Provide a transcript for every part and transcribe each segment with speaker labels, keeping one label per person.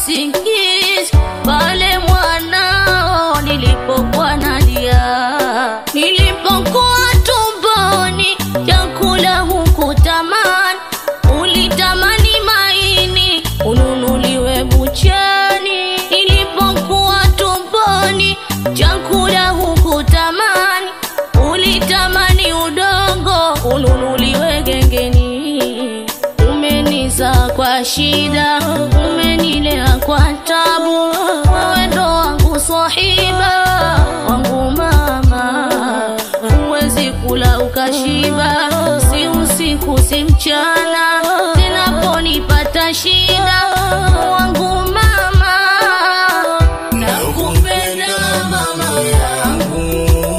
Speaker 1: usingizi pale mwanao nilipokuwa nalia, nilipokuwa tumboni chakula hukutamani, ulitamani maini ununuliwe buchani. Nilipokuwa tumboni chakula hukutamani, ulitamani udongo ununuliwe gengeni. Umeniza kwa shida, umenilea kwa tabu, wewe ndo wangu swahiba wangu mama, huwezi kula ukashiba, si usiku si mchana, zinaponipata shida wangu mama, nakupenda mama yangu,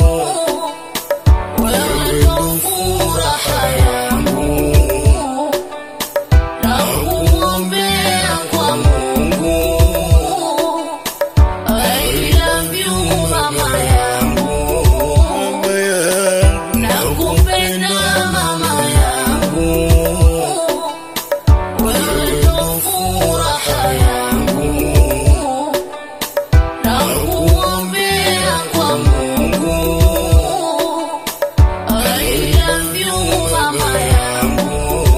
Speaker 1: wewe ndo furaha yangu nakuombea kwa Mungu. I love you mama yangu, nakupenda mama yangu, wewe ndo furaha yangu, nakuombea kwa Mungu. I love you mama yangu.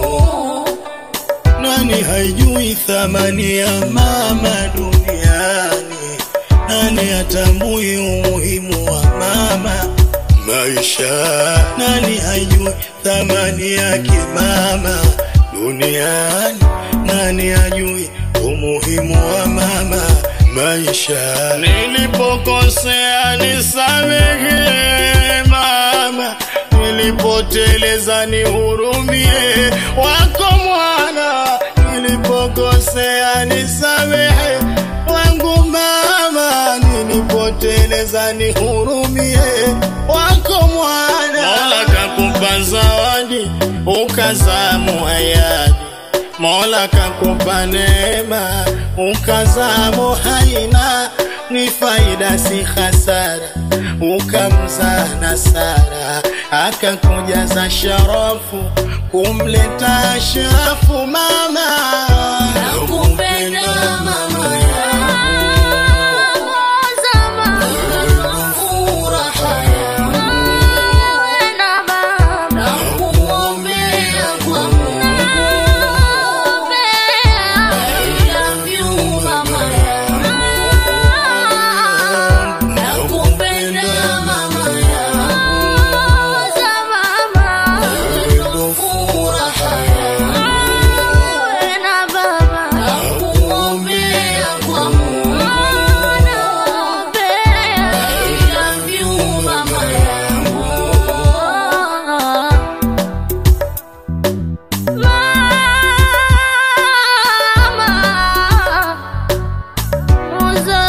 Speaker 2: Nani haijui thamani ya mama duniani? Nani hatambui umuhimu wa mama maisha? Nani haijui thamani yake mama duniani? Nani hajui umuhimu wa mama maisha? Nilipokosea nisamehe mama, nilipoteleza nihurumie, wako mwana. Nilipokosea nisamehe, wangu mama, nilipoteleza nihurumie, wako mwana. Mola kakupa zawadi ukazaa muhayadi Mola kakupa neema ukazaa muhaina, ni faida si hasara, ukamzaa na Sara akakujaza sharafu kumleta ashrafu mama.
Speaker 1: Nakupenda mama yangu, zama furaha yangu, na baba nakuombea kwa Mungu. I love you mama yangu, nakupenda mama yangu, zama furaha yangu, na baba nakuombea kwa Mungu. Naombea. I love you mama yangu. Mama,